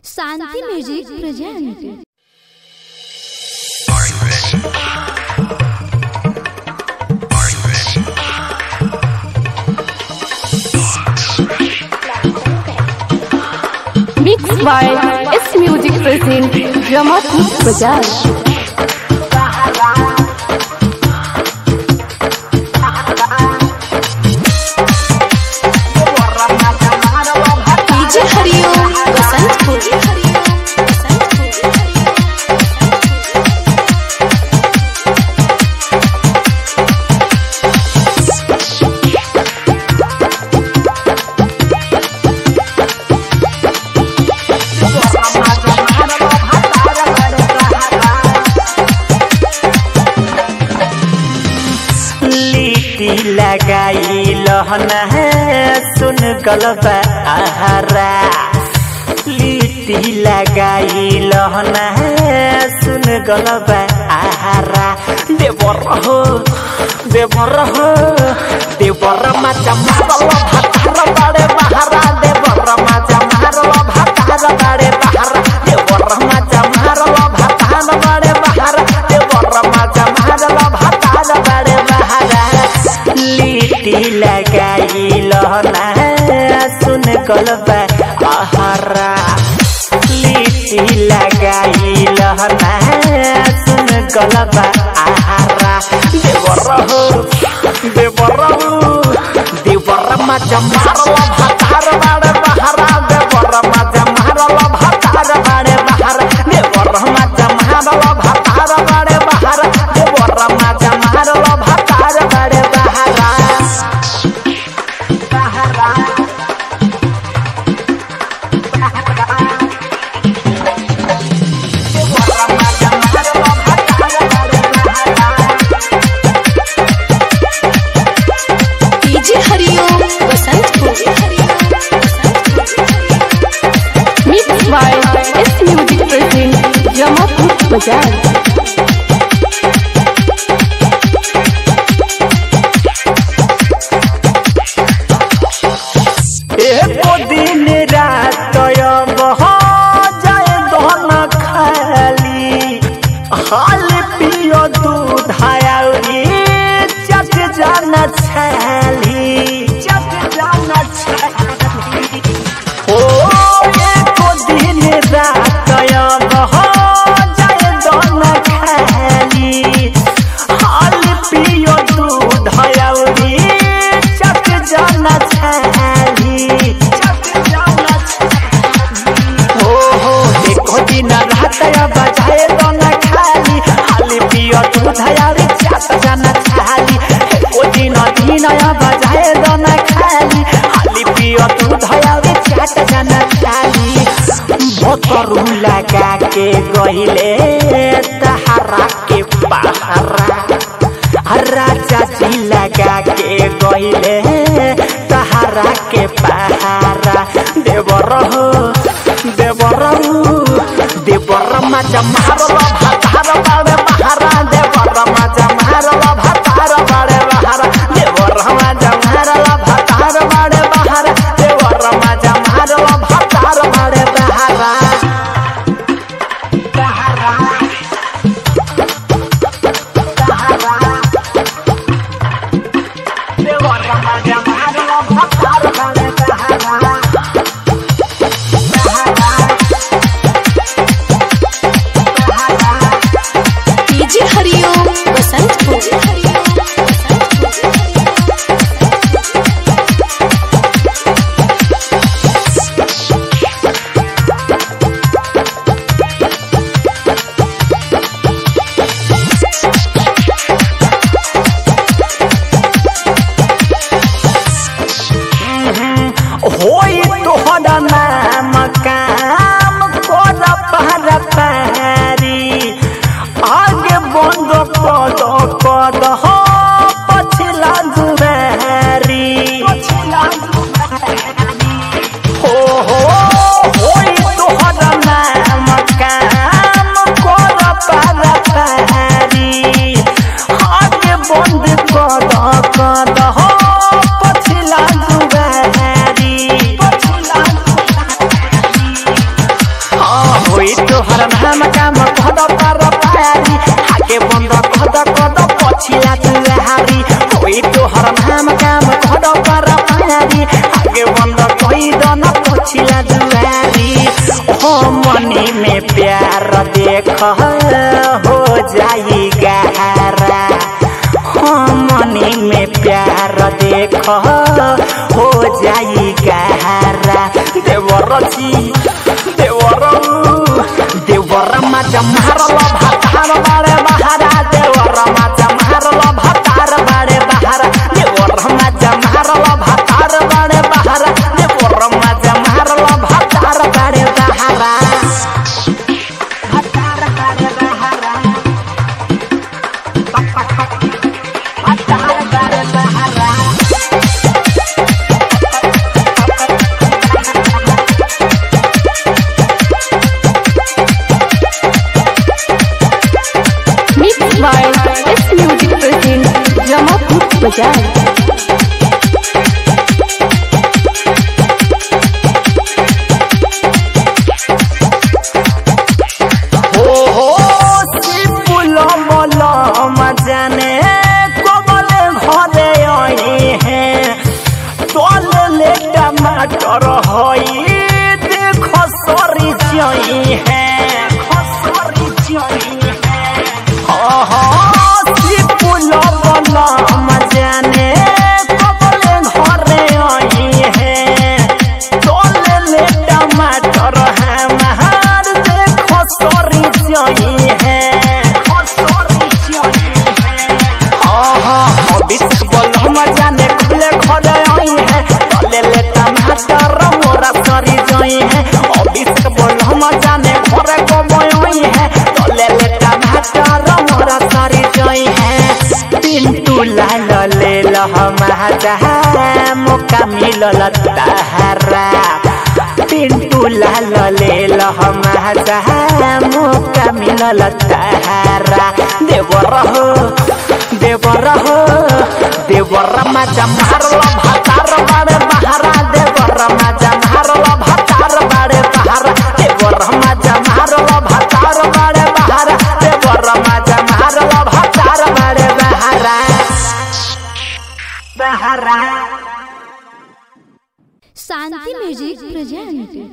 Shanti music present Mixed by S Music present Ramatut Bajaj. DJ Hariom Basantpur लिट्टी लगाई लहना सुन गलबा आहारा लिट्टी लगाई लहना सुन गलबा आहारा देवर हो देवर हो देवर माचा मारल भातार बाड़े बहारा देवर माचा मारल भातार बाड़े बहारा देवर माचा मारल भातार बाड़े बहारा देवर माचा मारल भातार बाड़े बहारा लिट्टी लगाई लहना सुन गलबा आहारा लिट्टी लगाई लहना सुन गलबा आहारा देवर हो देवर हो देवर माचा मारल भातार बाड़े बहारा देवर माचा मारल भातार बाड़े बहारा देवर माचा मारल भातार बाड़े बहारा देवर माचा मारल भातार बाड़े बहारा DJ Hariom Basantpur Mixed by S Music present Ramatut Bajaj. एको दिन रात बह जाए दोन खाली हाल पियो दूध आउरी चट जाना छाली चट जाना छाली ओ एको दिन रात बह जाए दोन खाली हाल पियो दूध आउरी चट जाना छाली चट जाना हो हो देखो दिन रात बजाए दोना खाली हाली पियो दूध आउरी चट जाना छाली ओ दिन दिन बजाए दोना खाली हाली पियो दूध आउरी चट जाना छाली भोतरू लगा के गहिले तहरा के पहरा राजा जी लगा के गईले तहारा के पहारा देवर हो देवर हो देवर माचा मारल भातार बाड़े बहारा देवर माचा मारल भातार बाड़े बहारा देवर माचा मारल भातार बाड़े बहारा देवर माचा मारल भातार बाड़े बहारा नाम काम कद पर पारी आगे बंद कद कद पछिला तुहारी कोई तोहर नाम काम कद पर पारी आगे बंद कोई दन पछिला दुआरी हो मनी में प्यार देख हो जाई गहरा हो मनी में प्यार देख हो जाई गहरा देवर जी देवर देवर माचा मारल भातार बारे बहारा देवर माचा मारल भातार बारे बहारा देवर माचा मारल भातार बारे बहारा देवर माचा मारल भातार बारे बहारा भातार बारे बहारा भातार बारे बहारा Mixed by S Music present Jamapur Bazaar. हो हो सिपुल मल मजाने कबले घरे आई है तोल ले टमाटर हई देख सरी जई है खसरी जई है हो हो सिपुल मल मजाने कबले घरे आई है तोले ले टमाटर है महार देखो सरी जई है सरी जई है हाँ हाँ अभिषेक बोल हम जाने खुले खड़े आई है तोले ले टमाटर मोरा सरी जई है अभिषेक बोल हम जाने घरे कमई है तोले ले टमाटर मोरा सरी जई है पिंटू लाल ले हम मौका मिलल तहरा पिंटू लाल ले हम मौका मिलल तहरा देवर हो देवर हो देवर मजा मारल भातार बारे बहारा देवर मजा मारल भातार बारे बहारा देवर मजा मारल भातार बारे बहारा देवर मजा मारल भातार बारे बहारा बहारा शांति म्यूजिक प्रेजेंट